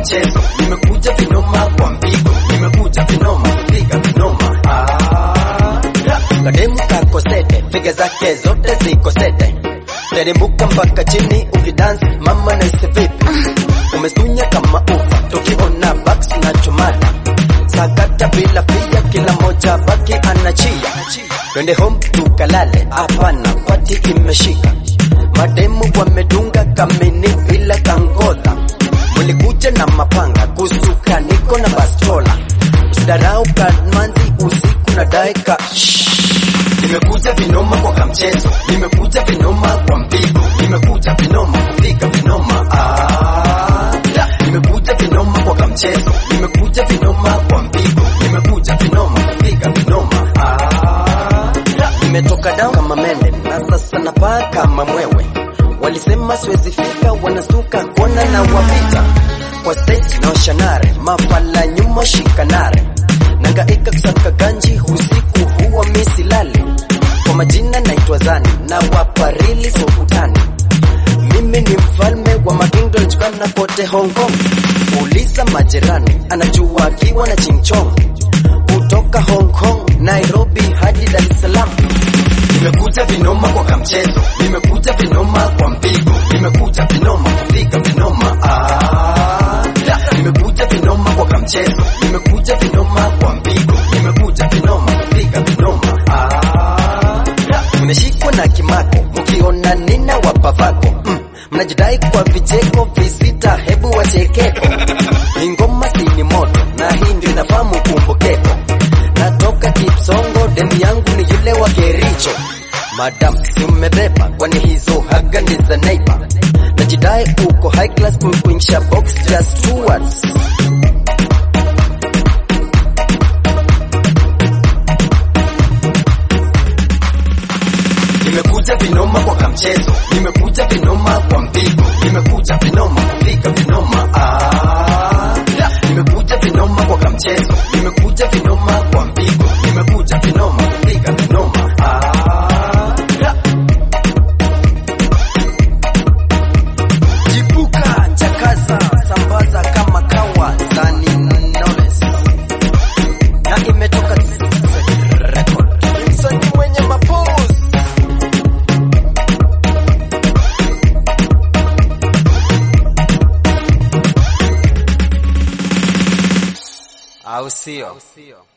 mchezo, nimekuja vinoma kwa mpigo, nimekuja vinoma kupiga vinoma. Ah, ra. kademu kako sete, figa zake zote ziko sete, terembuka mpaka chini ukidance, mama naise vipi? Umestunya kama ufa, tukiona baks na chumata sakata bila pia, kila moja baki anachia. Twende home tukalale, hapana, pati imeshika. Mademu wamedunga kamini bila kangodha, mulikuja na mapanga kusuka, niko na bastola. Usidarau kamanzi usiku na daika Nimekuja vinoma kwa kamchezo, nimekuja vinoma kwa mpigo, nimekuja vinoma kupiga vinoma. Ah, da. nimekuja vinoma kwa kamchezo, nimekuja vinoma kwa mpigo, nimekuja vinoma kupiga vinoma. Ah, da. nimetoka down kama mende na sasa napaa kama mwewe. Walisema siwezi fika, wanastuka kona na wapita kwa stage na washanare, mafala nyuma shikanare, nangaika kusaka ganji usiku huwa misilali. Kwa majina naitwa Zani na wapa rili sokutani. Mimi ni mfalme wa magingo lichukana kote Hong Kong. Uliza majirani, anajua akiwa na chingchong kutoka Hong Kong, Nairobi hadi Dar es Salaam. Nimekuja vinoma kwa kamchezo, nimekuja vinoma kwa mpigo, nimekuja vinoma kupiga vinoma. Ah, da. nimekuja vinoma kwa kamchezo, nimekuja vinoma kwa mpigo, nimekuja vinoma kupiga vinoma. Ah, da. Nimeshikwa na kimako, mkiona nina wapavako mm. Mnajidai kwa vicheko visita, hebu wachekeko. Hii ngoma si ni moto, na hii ndio inafahamu kumbukeko. Natoka Kipsongo, demu yangu ni yule wa Kericho. Madam, si umebeba, kwani hizo haga ni za neighbor. Najidai uko high class, kuingisha box just two words. Nimekuja vinoma kwa kamchezo, nimekuja vinoma kwa mpigo, nimekuja vinoma kupiga vinoma. Ah, da. nimekuja vinoma kwa kamchezo, nimekuja vinoma kwa mpigo, nimekuja vinoma kupiga vinoma. Ah, da. Jibuka, chakaza, sambaza kama kawa, Zani Knowless. Na imetoka record. Msanii mwenye mapose au sio?